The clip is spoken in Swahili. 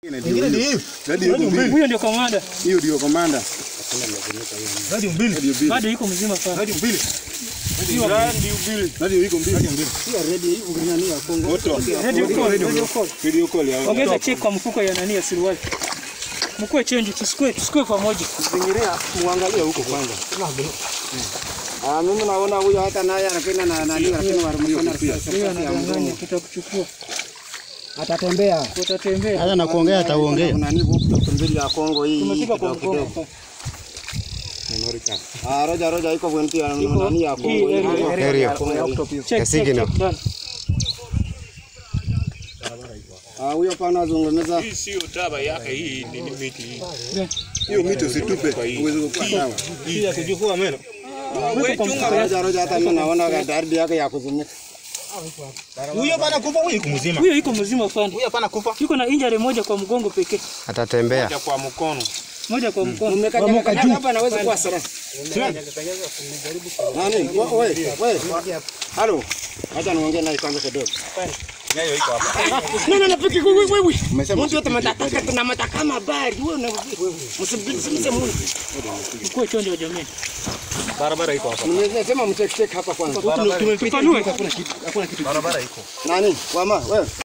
Ingine ni hiyo. Radio iko mbili. Huyo ndio kamanda. Hiyo ndio komanda. Radio mbili. Radio mbili. Bado yuko mzima sana. Radio mbili. Radio iko mbili. Moto. Radio call, radio call. Video call ya Ongeza check kwa mfuko ya nani ya suruali. Mkue change tusikue tusikue pamoja. Zingiria muangalie huko kwanza. Ah, mimi naona huyo hata naye anapenda na nani lakini warumana Huyo anadanganya tutakuchukua. atatembea. Utatembea. Hata na kuongea ataongea. Kuna nini huko mbili ya Kongo hii. Tumefika kwa kidogo mgongo. kidogo. Ah, roja roja iko bwenti ya nani ya Kongo hii. Hii area. Area. Ya Kongo hii. Check check signal. check done. Ah, huyo pana azungumza. Hii sio dawa yake, hii ni ni miti hii. Hiyo mito usitupe. Uweze kukua sawa. Hii ya kujifua meno. Roja roja hata mimi naona dardi yake ya kuzimika. Huyo bana kufa, huyo yuko mzima. Huyo yuko mzima fani. Huyo hapana kufa. Yuko na injury moja kwa mgongo pekee. Atatembea. Ya kwa mkono. Moja kwa mkono. Umekaja kaja hapa naweza kuwa sara. Nani? Wewe, wewe. Halo. Acha niongee naye kwanza kidogo. Nyayo iko hapa. No, no, no, piki wewe wewe. Umesema mtu yote mataka tuna mataka mabari. Wewe na msibisi Mungu. Mkue chonjo jamii. Barabara iko hapa. Nimesema mcheck check hapa kwanza. Tumepita. Tupanue. Hakuna kitu. Hakuna kitu. Barabara iko. Nani? Wama, wewe.